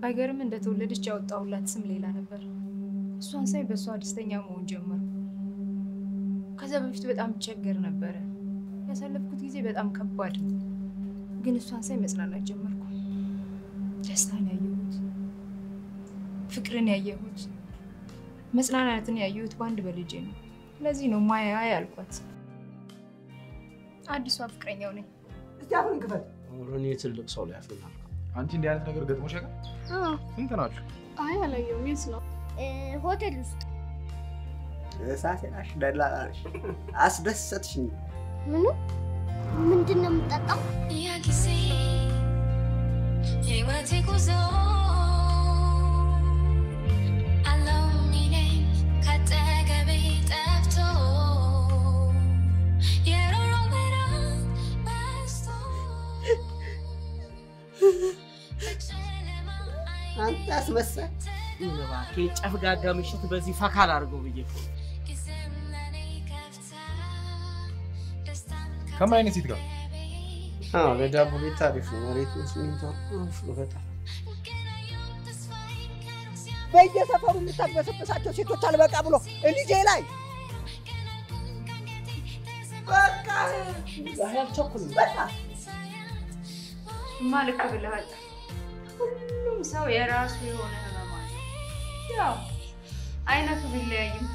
ባይገርም እንደተወለደች ያወጣሁላት ስም ሌላ ነበር። እሷን ሳይ በእሷ ደስተኛ መሆን ጀመርኩ። ከዛ በፊት በጣም እቸገር ነበረ። ያሳለፍኩት ጊዜ በጣም ከባድ ነው። ግን እሷን ሳይ መጽናናት ጀመርኩ። ደስታን ያየሁት፣ ፍቅርን ያየሁት፣ መጽናናትን ያየሁት በአንድ በልጄ ነው። ለዚህ ነው ማያ ያልኳት። አዲሷ ፍቅረኛው ነኝ። እስቲ አፍን ክፈት። እኔ ትልቅ ሰው ላይ ያፍናል። አንቺ እንዲህ አይነት ነገር ገጥሞሽ ያውቃል? ስንት ናችሁ? አይ አላየሁም። የት ነው? ሆቴል ውስጥ እሳቴ ናሽ፣ ደላላ ነሽ። አስደሰትሽኝ። ምኑ ምንድን ነው የምጠጣው? ያ ጊዜ የህይወቴ ጉዞ አለው ሚለኝ ካጠገቤ ጠፍቶ የሮሮ ብርሃን በስቶ በጨለማ አንተ አስመሳይ እባክህ ጨፍጋጋ ምሽት በዚህ ፈካ ላድርገው ብዬ እኮ ነው። ጊዜም ለኔ ከፍታ ደስታን ከምን አይነት ሴት ጋር? አዎ ለዳቦ ቤት ታሪፍ ነው። መሬቱ ሲሚንቶ አሪፍ ነው በጣም በየሰፈሩ የምታግበሰብሳቸው ሴቶች አልበቃ ብሎ ልጄ ላይ በቃ አልቸኩልም። በቃ እማ ልክ ብለሃል። ሁሉም ሰው የራሱ የሆነ ህመም አለ። ያው አይነቱ ቢለያይም